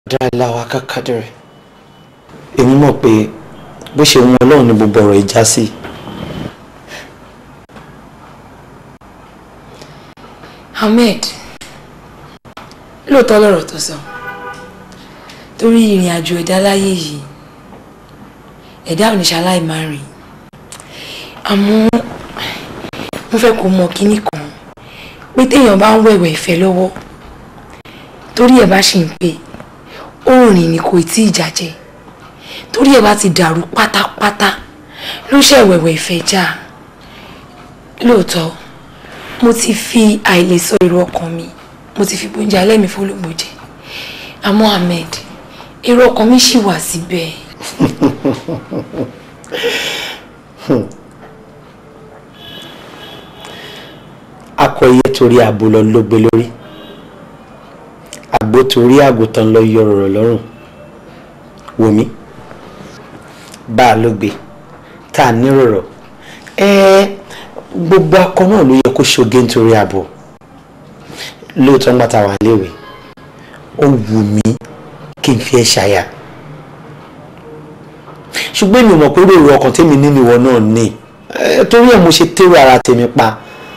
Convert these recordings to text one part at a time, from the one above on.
dáláwa kákàdẹrẹ èmi mọ̀ pé bó ṣe wọn Ọlọ́run ní gbogbo ọ̀rọ̀ ìjà sí. Ahmed lóòótọ́ lọ̀rọ̀ tó sọ torí ìrìn àjò ẹ̀dá láyé yìí ẹ̀dá ò ní ṣaláì máa rìn àmọ́ mo fẹ́ kó mọ kínní kan pé téèyàn bá ń wẹ̀wẹ̀ ìfẹ́ lọ́wọ́ torí ẹ̀ bá ṣì ń pè ó rìn ní kò tí ì jàjẹ́ torí ẹ̀ bá ti dàrú pátápátá ló ṣẹ̀wẹ̀wẹ̀ ìfẹ́ já lóòótọ́ mo ti fi àìlèsọ èrò ọkàn mi mo ti fi gbóúnjẹ alẹ́ mi fólógbò jẹ àmọ́ Ahmed èrò ọkàn mi ṣì wà síbẹ̀. akọyẹ torí abo lọ ló gbé lórí àgbo torí àgùntàn lọ yọ ọ̀rọ̀ lọ́rùn wòmí bá a ló gbé tá a nírọ̀rọ̀ ẹ gbogbo akọ náà ló yẹ kó ṣoge nítorí abo lóòótọ́ ńgbà tá a wà léwe ó wù mí kí n fi ẹ́ ṣàyà ṣùgbọ́n èmi mọ̀ pé ròrò ọkàn tèmi nínú ìwọ náà ní torí ẹ̀ mo ṣe tẹ́rù ara tèmi pa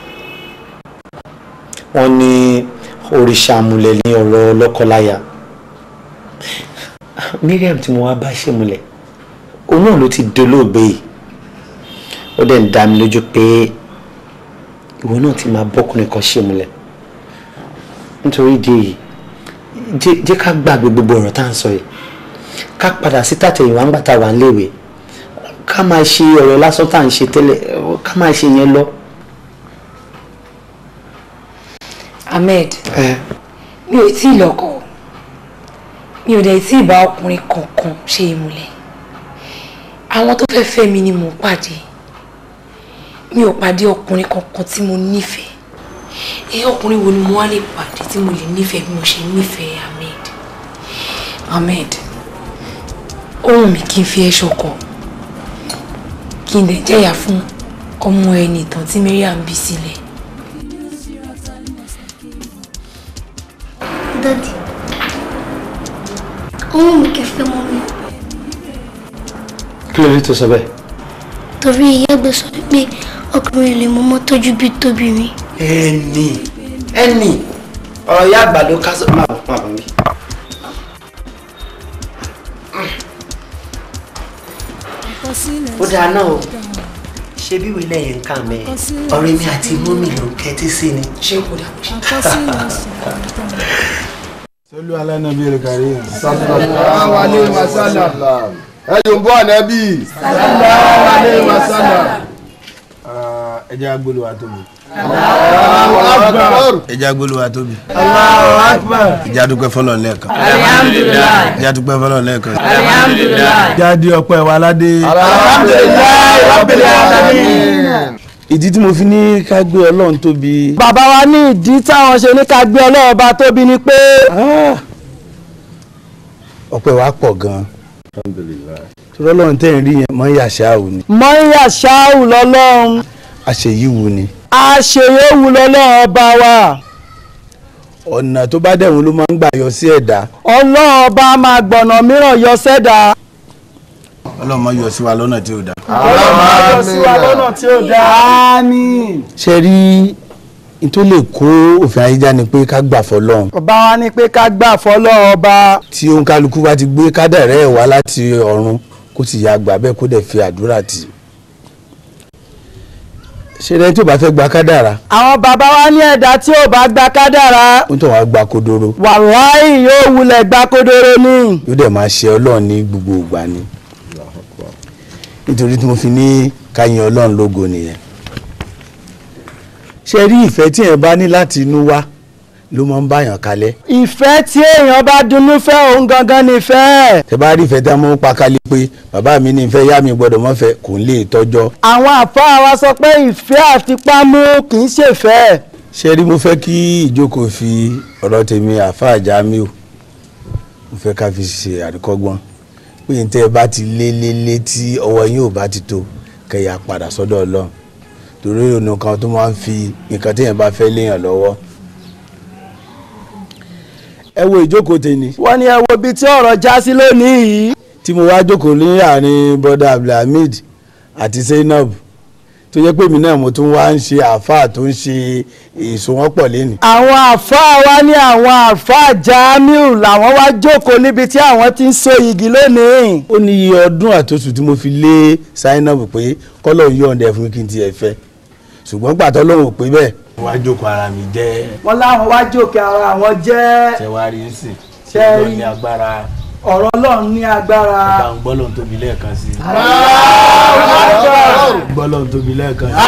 wọ́n ní òrìṣà àmúlẹ̀ ní ọ̀rọ̀ lọ́kọláya Miriam tí mo wá bá ṣèmúlẹ̀ òun náà ló ti dolóògbé yìí ó dẹ̀ ń dá mi lójú pé ìwọ náà ti máa bọ́kùnrin kan ṣèmúlẹ̀ nítorí ìdí èyí jẹ́ ká gbàgbé gbogbo ọ̀rọ̀ tá à ń sọ yìí ká padà sí tàtẹ̀yìnwá ńgbà tá a wà ń léwe ká máa ṣe ọ̀rọ̀ lásán tá à ń ṣe tẹ́lẹ̀ ká máa ṣe yẹn lọ. Ahmed mi ò tí ì lọ́kọ mi ò dẹ̀ tí ì bá ọkùnrin kankan ṣe ìmùlẹ̀ àwọn tó fẹ́ fẹ́ mi ni mò ń pàdé mi ò pàdé ọkùnrin kankan tí mo nífẹ̀ẹ́ ẹ ọkùnrin wo ni mo wá lè pàdé tí mo lè nífẹ̀ẹ́ bí mo ṣe nífẹ̀ẹ́ Ahmed Ahmed ohun mi kí n fi ẹ́ ṣọkọ kí n dẹ̀ jẹ́yà fún ọmọ ẹni ìtàn tí Mariam bí sílẹ̀. Daddy, ohun mi kẹfẹ́ mọ́ mi kí ló dé tó sọ bẹ́ẹ̀. torí ìyá ẹgbẹ́ sọ pé ọkùnrin lè mọ́ mọ́ tọ́jú bí tóbi mi. ẹnì ẹnì ọ̀rọ̀ ìyá àgbà ló ká sọ máa bọ̀ máa bọ̀ mí. ó dáa náà o ṣé bí wílẹ̀ yẹn ń kà mẹ́ ọ̀rẹ́ mi àti mọ́mì ló ń kẹ́tí sí ni. ṣé kò dà bó ṣe. sọlú alẹ́ nàbí rẹ̀ kárí. sallallahu alaihi wasallam ẹ yóò bọ́ ànábì. sallallahu alaihi wasallam. ẹ jẹ́ agbóluwa tóbi. Allahu akbar. ẹ jẹ́ agbóluwa tóbi. Allahu akbar. ẹ jẹ́ adúpẹ́ fọlọ́ lẹ́ẹ̀kan. Alhamdulillah. ẹ jẹ́ adúpẹ́ fọlọ́ lẹ́ẹ̀kan. Alhamdulillah. jáde ọpẹ́ wa ládé. Alhamdulillah rabbil alamin. ìdí tí mo fi ní ká gbé ọlọ́run tóbi. bàbá wa ní ìdí táwọn ṣe ní ká gbé ọlọ́run bá tóbi ni pé. ọpẹ́ wa pọ̀ gan-an. torí ọlọ́run tẹ̀ ń rí yẹn mọ́ yàṣá ò ní. mọ́yà ṣáù lọ́lọ́run àṣeyíwu ni. àṣeyéwu lọ́lọ́run ọba wa ọ̀nà tó bá dẹ̀wọ̀n ló máa ń gbà yọ sí ẹ̀dá. ọlọ́run ọba máa gbọ̀nà mìíràn yọ sẹ́dá. ọlọ́run máa yọ sí wa lọ́nà tí ò dáa. ọlọ́run máa yọ sí wa lọ́nà tí ó dáa. àmín. ṣe rí n tó lè kó òfin ayéjá ni pé ká gbà fọlọ́run. ọba wa ní pé ká gbà fọlọ́run ọba. tí òǹkálukú bá ti gbé kádàrá ẹ̀ wá láti ọ̀run kó sì yá gbà bẹ́ẹ̀ kó dẹ̀ fi àdúrà tì í. ṣé ẹni tí ò bá fẹ́ gba kádàrá àwọn bàbá wa ní ẹ̀dá tí ò bá gba kádàrá. ó tàn wá gba kodoro wàláì yóò wulẹ̀ gba kódóró ní. yóò dẹ̀ máa ṣe ọlọ́run ní gbogbo ìgbà ni. nítorí tí mo fi ní ká yin ọlọ́run lógo nìyẹn. ṣe rí ìfẹ́ tí ẹ̀ bá ní láti inú wá ló máa ń báyàn kalẹ̀. ìfẹ́ tí èèyàn bá dunnú fẹ́ òun gangan nífẹ̀ẹ́. tẹ bá rí ìfẹ́ tí a mọ́ pa kálí pé bàbá mi ní ìfẹ́ yá mi gbọ́dọ̀ mọ́ fẹ́ kò ń lè tọ́jọ́. àwọn àfáà wa sọ pé ìfẹ́ àtipámú kì í ṣèfẹ́. ṣe rí mo fẹ́ kí ìjókòó fi ọ̀rọ̀ tèmi àáfàá Jamiu mo fẹ́ ká fi ṣe àríkọ́gbọ́n pé ní tẹ́ ẹ bá ti lé lé lé tí ọwọ́ yín ò bá ti tó kẹyà padà sọ́dọ̀ Ọlọ́run torí ọ̀nà kan tó máa ń fi nǹkan téèyàn bá fẹ́ léèyàn lọ́wọ́ ẹ wo ìjókòó tèmi wọ́n ní ẹ wo ibi tí ọ̀rọ̀ já sí lónìí yìí. tí mo wá jókòó ní àárín bọ́dà abdulhamid àti zainab tó jẹ́ pé mi náà mo tún wá ń ṣe àáfàá tó ń ṣe ìsowọ́pọ̀ lẹ́nu. àwọn àfáà wa ní àwọn àfáà Jamiu làwọn wá jókòó níbi tí àwọn ti ń so igi lónìí. ó ní iye ọdún àtòsù tí mo fi lé zainab pé kọ́lọ̀ yọ̀ǹda fún mi kí n tiẹ̀ fẹ́ ṣùgbọ́n gbàtọ́ lòun ò pé bẹ́ẹ̀. wá jókòó ara mi jẹ́ wọ́n láwọn wá jókòó ara àwọn jẹ́ tẹwárí ń sìn Ṣé ẹ rí? ní agbára ọ̀rọ̀ Ọlọ́run ní agbára. bá ń gbọ́lọ̀ tóbi lẹ́ẹ̀kan sí i. gbọ́lọ̀ tóbi lẹ́ẹ̀kan sí i.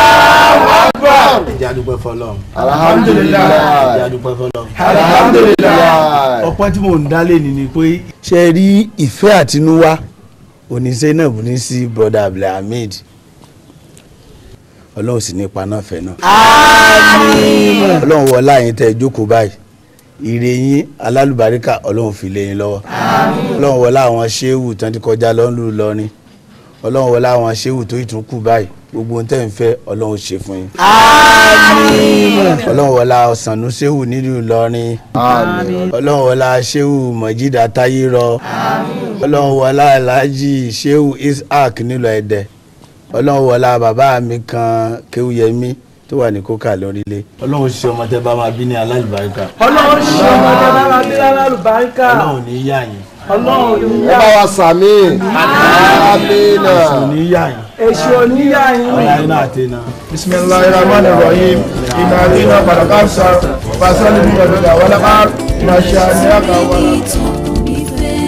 ìjà dúpẹ́ fọlọ́run. alhamdulilayi ìjà dúpẹ́ fọlọ́run. alhamdulilayi. ọpẹ́ tí mò ń dálé ni ni pé. ṣe rí ìfẹ́ àtinúwá oníṣẹ́ náà bù ní sí broda abdulhamid ọlọ́run sì ní ipa náà fẹ́ náà. ọlọ́run wọlá yín tẹ́ ẹ jókòó báyìí ire yín alálùbáríkà ọlọ́run fi lé yín lọ́wọ́ ọlọ́run wọlá àwọn ṣéwù tán ti kọjá lọ́nlù lọ́rin ọlọ́run wọlá àwọn ṣéwù tó ìtún kù báyìí gbogbo ohun tẹ́ ń fẹ́ ọlọ́run ṣe fún yín. ọlọ́run wọlá ọ̀sánú ṣéwù nílùú lọ́rin ọlọ́run wọlá ṣéwù mọ̀jídà táyírọ ọlọ́run wọlá alhaji ṣéwù ishaq nílùú ẹ̀dẹ̀ ọlọ́run wọlá bàbá mi kan kéwúyẹmí tó wà ní kókà lórílẹ̀. ọlọ́run ṣe ọmọ tẹ́ bá máa bí ní alálùbáríkà Ọlọ́run ṣe ọmọdé lára bí lálùbáríkà. ọlọ́run ní yá yín Ọlọ́run ní ẹ yá bá wa sàmì. amina. ọlọ́run ní yá yín èṣù oníyá yín. ọ̀la iná àti iná. bisimilahi rahman rahim ina alina balakasa fasali bi ọdọdọ awalaba ina ṣe àníyàkà wàlá.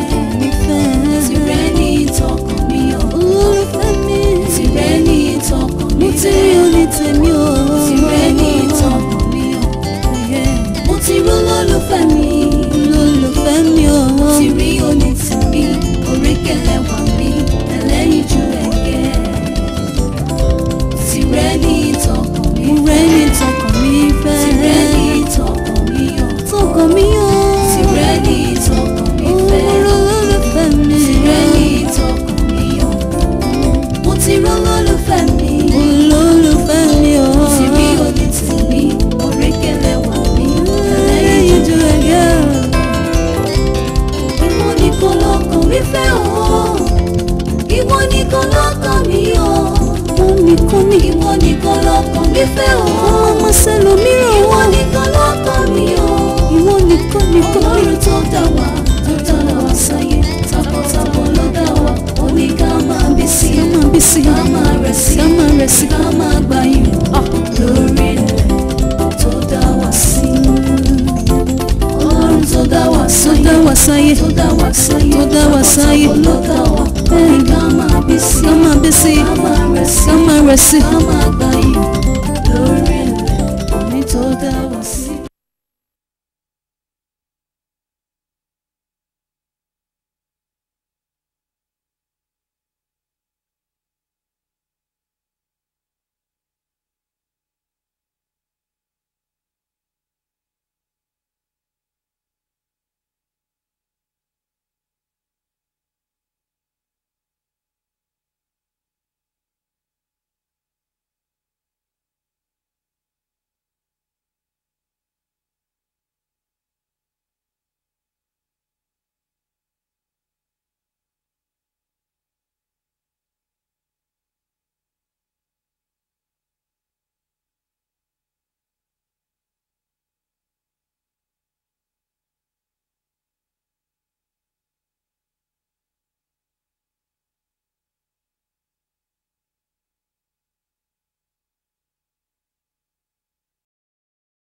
Olólùfẹ́ mi, olólùfẹ́ mi o. Ti rí oní tìmí, orékèlè wà mí, ẹlẹ́yin ju ẹ̀gẹ́ tìrẹ ní ìtọkàn mi tìrẹ ní ìtọkàn mi fẹ́ tìrẹ ní ìtọkàn mi yọ tọkàn mi yọ tìrẹ ní ìtọkàn mi fẹ́ olólùfẹ́ mi tìrẹ ní ìtọkàn mi yọ mo ti rọ olólùfẹ́ mi olólùfẹ́ mi o tìrí òní tìmí òrékèlè wà mí ẹlẹ́yin ju ẹ̀gẹ́ ìwọ nìkan lọ́kàn mi fẹ́ o ìwọ nìkan lọ́kàn mi o ìwọ nìkan ní ìwọ nìkan lọ́kàn mi fẹ́ o ọmọ sẹlòmíràn ìwọ nìkan lọ́kàn mi o ìwọ nìkan nìkan ọlọ́run tó dá wa tó dá wa sáyé takọtabo ló dá wa ó ní ká máa bí sí ká máa bí sí ká máa rẹ̀ sí ká máa rẹ̀ sí ká máa gbà yín lórí ilẹ̀ tó dá wa sí ọlọ́run tó dá wa sáyé tó dá wa sáyé tó dá wa sáyé tó dá wa sáyé ló dá wa ẹni ká máa bí sí ká máa bí sí ká máa rẹ̀ sí ká máa rẹ̀ sí ká máa gbà yín lórí ilẹ̀ omi tó dá wa sí.